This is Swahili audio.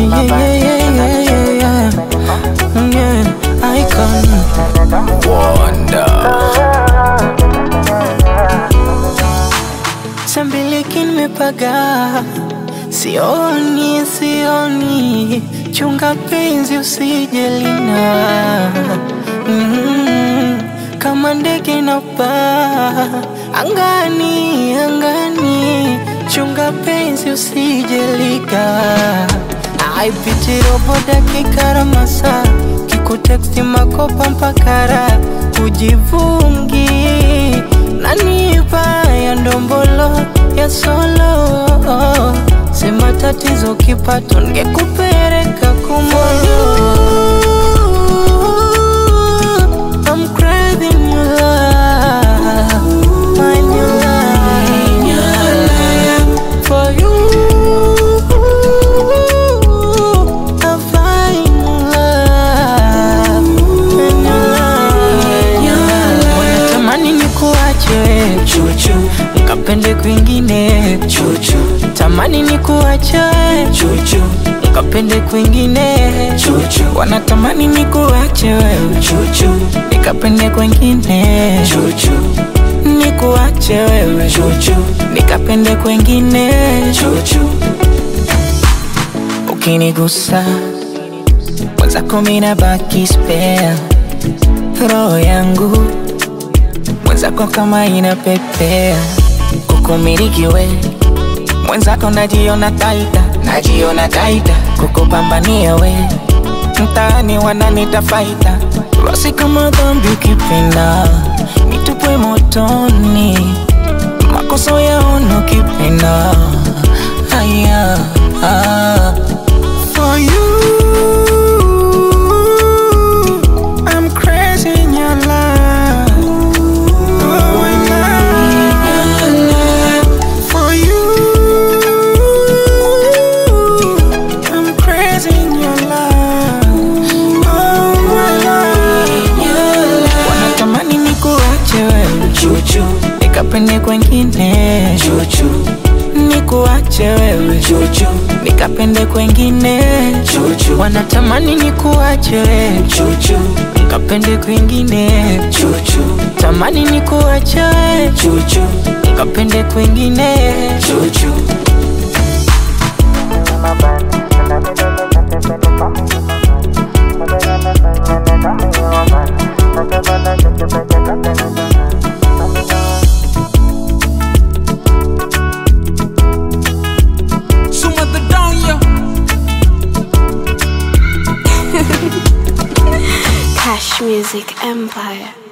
yeah, yeah, yeah, yeah, yeah, yeah. Yeah, icon. Wonder. Sambiliki nimepaga, sioni sioni, chunga penzi usije lina mm, kama ndege inapaa angani angani, chunga penzi usije lika aipiti robo dakika na masaa kikuteksti makopa mpakara ujivungi nanipa ya ndombolo ya solo sema tatizo kipato ngekupereka kumoyo I'm craving your love, my new love. For you, I find love, and your love. Wanatamani nikuache chuchu, nikapende kwingine chuchu. Tamani nikuache chuchu, nikapende kwingine chuchu. Wanatamani nikuache wewe chuchu, nikapende kwingine chuchu. Nikuache wewe chuchu, nikapende kwingine chuchu. Ukinigusa mwenzako mina baki spare, roho yangu mwenzako kama inapepea, kukumiliki we mwenzako najiona taita, najiona taita, kukupambania we mtaani wananita faita, basi kama dhambi ukipenda nitupwe motoni, makosa yaona ukipenda haya ah. For you, I'm crazy in your love. Oh, in love. For you, I'm crazy in your love. Oh, my love. Wanatamani nikuache wewe chuchu, nikapende kwengine chuchu nikuache wewe chuchu, nikapende kwengine chuchu. Wanatamani nikuache wewe chuchu, nikapende kwengine chuchu. Tamani nikuache wewe chuchu, nikapende kwengine chuchu. Suma the down, yo. Cash Music Empire.